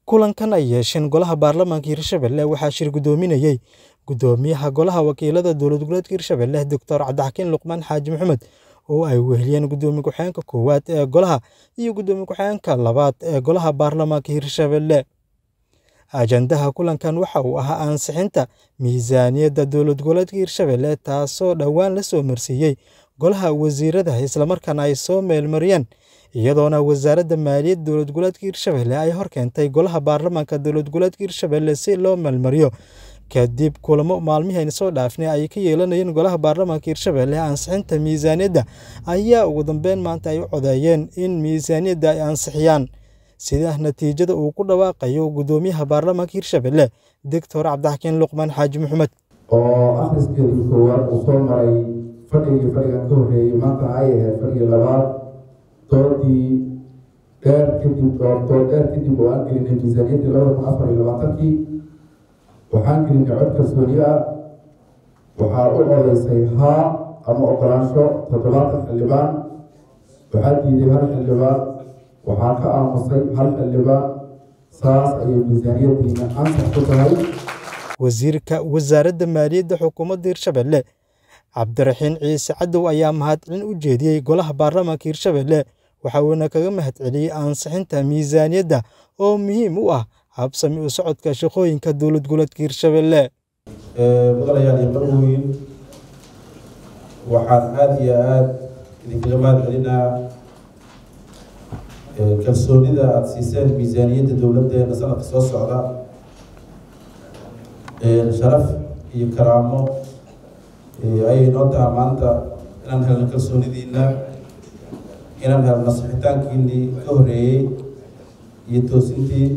Kulankan ay yeesheen Golaha Baarlamaanka Hirshabelle waxaa shir gudoominayay Gudoomiyaha Golaha Wakiilada Dowlad Goboleedka Hirshabelle Dr. Cabdixakiin Luqmaan Xaaji Maxamed oo ay weheliyeen Gudoomiye ku-xigeenka koowaad ee Golaha iyo Gudoomiye ku-xigeenka labaad ee Golaha Baarlamaanka Hirshabelle. Ajandaha kulankan waxa uu ahaa ansixinta miisaaniyadda dowlad goboleedka Hirshabelle taasoo dhowaan la soo marsiiyay Golaha Wasiirada isla markaana ay soo meelmariyeen iyadoona Wasaaradda Maaliyadda Dowlad Goboleedka Hirshabelle ay horkeentay Golaha Baarlamaanka Dowlad Goboleedka Hirshabelle si loo meelmariyo. Kadib kulamo maalmihii soo dhaafnay ay ka yeelanayeen Golaha Baarlamaanka Hirshabelle ansixinta miisaaniyadda ayaa ugu dambeyn maanta ay u codeeyeen in miisaaniyadda ay ansixiyaan. Sida natiijada uu ku dhawaaqayo Gudoomiyaha Baarlamaanka Hirshabelle Dr. Cabdixakiin Luqmaan Xaaji Maxamed. oo akhriskeedii koowaad uu soo maray fadhigii fadhigan ka horreeyey maanta ay ahayd fadhigii labaad doodii dheer kadib dood dheer kadib oo aan gelinay miisaaniyaddii labada kun afar iyo labaatankii waxaan gelinay cod kalsooni ah waxaa u codeysay haa ama ogolaansho toddobaatan xildhibaan waxaa diiday hal xildhibaan waxaa ka aamusay hal xildhibaan saas ayay miisaaniyaddiina ansax ku tahay Wasiirka Wasaaradda Maaliyadda Xukuumadda Hirshabelle Cabdiraxiin Ciise Cadow ayaa mahadcelin u jeediyay Golaha Baarlamaanka Hirshabelle waxa uuna kaga mahadceliyay ansixinta miisaaniyadda oo muhiim u ah habsami u socodka shaqooyinka dowlad goboleedka Hirshabelle. mudanayaal iyo marweyn waxaan aada iyo aada idinkaga mahad celinaa kalsoonida aada siiseen miisaaniyadda dowladdeena sanadka soo socda sharaf iyo karaamo ayay noo taha maanta inaan helno kalsoonidiina inaan helno sixitaankiinii ka horreeyey iyo toosintii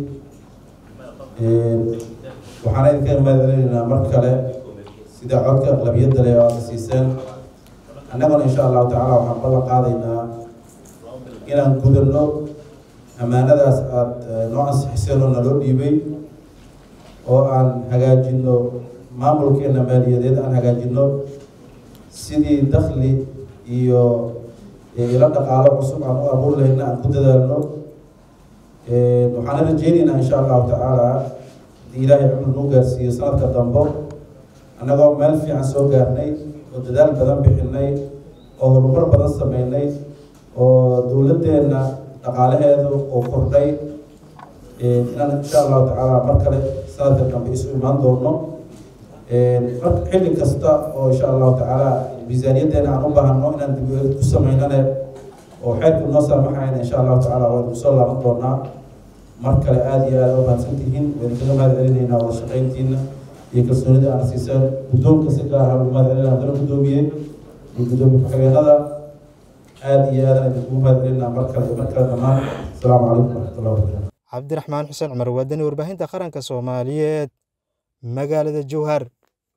waxaana idinkaga mahad celinaynaa mar kale sida codka aqlabiyadda leh oo aada siiseen annaguna insha allahu tacaala waxaan ballan qaadaynaa inaan gudano ammaanadaas aada noo ansixiseen oo naloo dhiibay oo aan hagaajino maamulkeena maaliyadeed aan hagaajino sidii dakhli iyo ilo dhaqaalo cusub aan u abuur lahayna aan ku dadaalno waxaana rajeynaynaa insha allahu tacaala hadii ilaahay cumar nuu gaarsiiyo sanadka dambo annagoo meel fiican soo gaarnay oo dadaal badan bixinay oo horumar badan sameynay oo dowladdeena dhaqaalaheedu oo kordhay inaan insha allahu tacaala mar kale sanadka dambe isu imaan doono marka xilli kasta oo insha allahu tacaala miisaaniyaddeena aan u baahano inaan dib ku sameynane oo xeerku noo saamaxayna insha allahu tacaala waynu kusoo laaban doonaa mar kale aada iyo aada u mahadsan tihiin waynu kaga mahad celinaynaa wada shaqayntiina iyo kalsoonida aan siiseen guddoonka si gaar ah ugu mahad celinaa dala guddoomiye iyo guddoomiye ku-xigeenada aada iyo aadaan idinkugu mahad celinaa mar kale iyo mar kale dhammaan asalaamu calaykum waraxmatullahi wabarakatu Cabdiraxmaan Xuseen Cumar Wadani warbaahinta qaranka Soomaaliyeed magaalada Jowhar